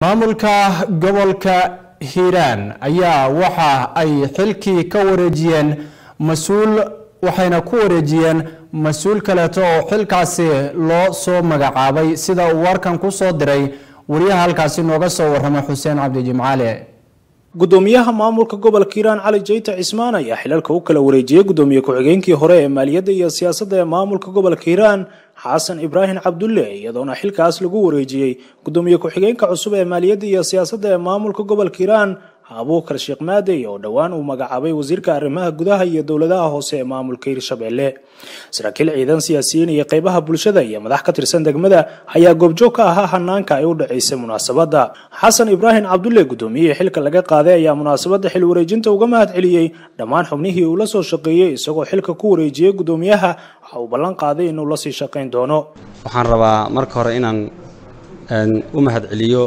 maamulka gobolka hiiraan ayaa waxa ay xilkii ka wareejiyeen mas-uul waxayna ku wareejiyeen mas-uul kaleeto oo xilkaasi loo soo magacaabay sida uu warkan ku soo diray wariyaha halkaasi nooga soo warramay xuseen cabdi jimcaale gudoomiyaha maamulka gobolka hiiraan cali jayta cismaan ayaa xilalka u kala wareejiyey gudoomiye ku-xigeenkii hore ee maaliyadda iyo siyaasadda ee maamulka gobolka hiiraan xasan ibraahim cabdulle iyadoona xilkaas lagu wareejiyey gudoomiye ku-xigeenka cusub ee maaliyadda iyo siyaasadda ee maamulka gobolka hiiraan abuukar sheekh maadey oo dhowaan uu magacaabay wasiirka arrimaha gudaha iyo dowladaha hoose ee maamulka hirshabelle saraakiil ciidan siyaasiyiin iyo qeybaha bulshada iyo madax ka tirsan degmada ayaa goobjoog ka ahaa hanaanka ay u dhaceysay munaasabadda xasan ibraahim cabdulle gudoomiyihii xilka laga qaaday ayaa munaasabadda xil wareejinta uga mahad celiyey dhammaan xubnihii uu la soo shaqeeyey isagoo xilka ku wareejiyey gudoomiyaha waxa uu ballan qaaday inuu lasii shaqayn doono waxaan rabaa marka hore inaan u mahad celiyo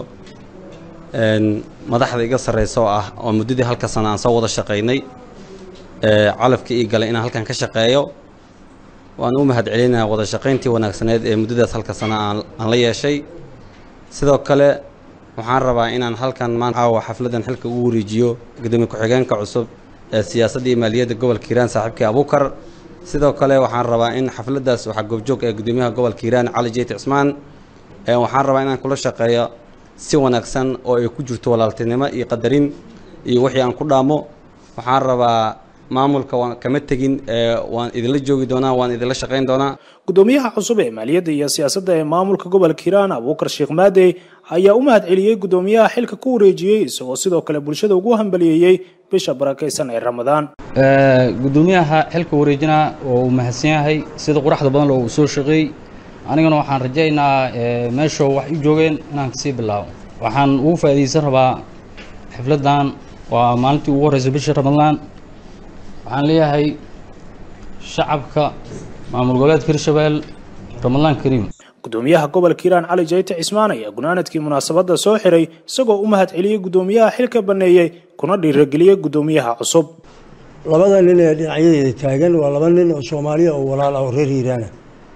madaxda iga sarraysa oo ah oo muddadii halka sana aan soo wada shaqaynay calafka ii galay inaan halkan ka shaqeeyo waan u mahad celinayaa wada shaqayntii wanaagsaneed ee muddadaas halka sana aan la yeeshay sidoo kale waxaan rabaa inaan halkan maanta caawa xafladdan xilka ugu wareejiyo gudoomiye ku-xigeenka cusub ee siyaasadda iyo maaliyadda gobolka hiiraan saaxiibkii abuukar sidoo kale waxaan rabaa in xafladdaas waxaa goobjoog ee gudoomiyaha gobolka hiiraan cali jeyt cismaan waxaan rabaa inaan kula shaqeeyo si wanaagsan oo ay ku jirto walaaltinimo iyo qadarin iyo wixii aan ku dhaamo waxaan rabaa maamulka waan kama tegin waan idinla joogi doonaa waan idinla shaqayn doonaa gudoomiyaha cusub ee maaliyadda iyo siyaasadda ee maamulka gobolka hiiraan abuukar sheekh maadey ayaa u mahad celiyey gudoomiyaha xilka ku wareejiyey isagoo sidoo kale bulshada ugu hambaliyeeyey bisha barakaysan ee ramadaan gudoomiyaha xilka wareejinaa oo uu mahadsan yahay sida quraxda badan loo soo shaqeeyey anigana waxaan rajaynaa meeshoo wax u joogeen inaan kasii bilaabo waxaan ugu faa'iidaysan rabaa xifladdan waa maalintii ugu horreysa bisha ramadaan waxaan leeyahay shacabka maamul goboleedka hirshabelle ramadaan kariim gudoomiyaha gobolka hiiraan cali jayte cismaan ayaa gunaanadkii munaasabadda soo xiray isagoo u mahad celiyey gudoomiyaha xilka banneeyey kuna dhiirageliyey gudoomiyaha cusub labada nin ee dhinacyadeeda taagan waa laba nin oo soomaaliya oo walaal ah oo reer hiiraana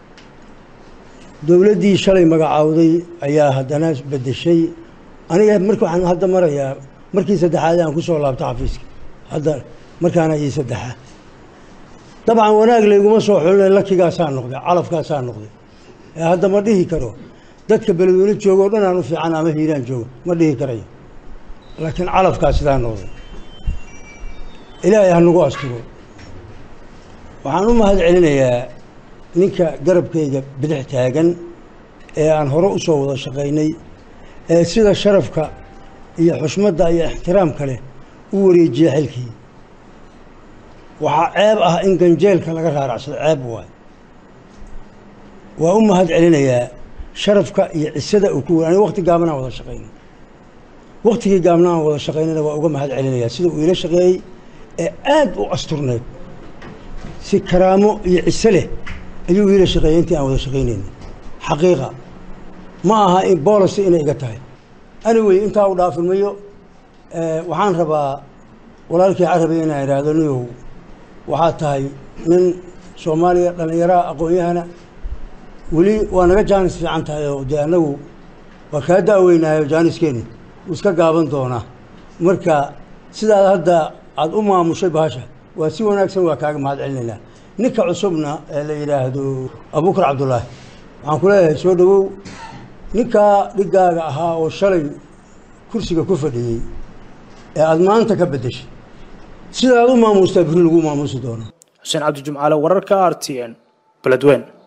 dowladdii shalay magacaawday ayaa haddana bedeshay aniga marka waxaan hadda marayaa markii saddexaad aan ku soo laabto xafiiska hadda markaana ii saddexa dabcan wanaag layguma soo xulina lakigaasaa noqday calafkaasaa noqday ee hadda ma dhihi karo dadka beledweyne jooga o dhan aan u fiican ama hiiraan jooga ma dhihi karayo laakiin calafkaa sidaa noqday ilaahay ha nagu asturo waxaan u mahad celinayaa ninka garabkayga bidix taagan ee aan hore u soo wada shaqaynay ee sida sharafka iyo xushmadda iyo ixtiraamka leh u wareejiya xilkii waxaa ceeb ah in ganjeelka laga raaracsado ceeb waay waa u mahad celinayaa sharafka iyo cisada uu ku aniga wakti gaabnaan wada shaqaynay waktigii gaabna aan wada shaqaynayna waa uga mahad celinayaa sida uu iila shaqeeyey ee aad u asturneed si karaamo iyo ciso leh ayuu iila shaqeeyey intii aan wada shaqaynayna xaqiiqa ma aha in boolicy inay iga tahay anyway intaa u dhaafin mayo waxaan rabaa walaalkii carabay inaan idhaahdo niyow waxaa tahay nin soomaaliya dhallinyaraha aqoon-yahana weli waa naga jaanis fiican tahay oo dee annagu waa kaa da-weynahay oo jaaniskeeni wuu iska gaaban doonaa marka sidaad hadda aada u maamushay bahasha waa si wanaagsan waa kaaga mahad celinaynaa ninka cusubna ee la yidhaahdo abuukar cabdullaahi waxaan ku leeyahay soo dhowow ninkaa dhigaaga ahaa oo shalay kursiga ku fadhiyey ee aada maanta ka beddeshay sidaad u maamuustaa biri lagu maamuusi doono xuseen cabdi jumcaale wararka r t n beledweyne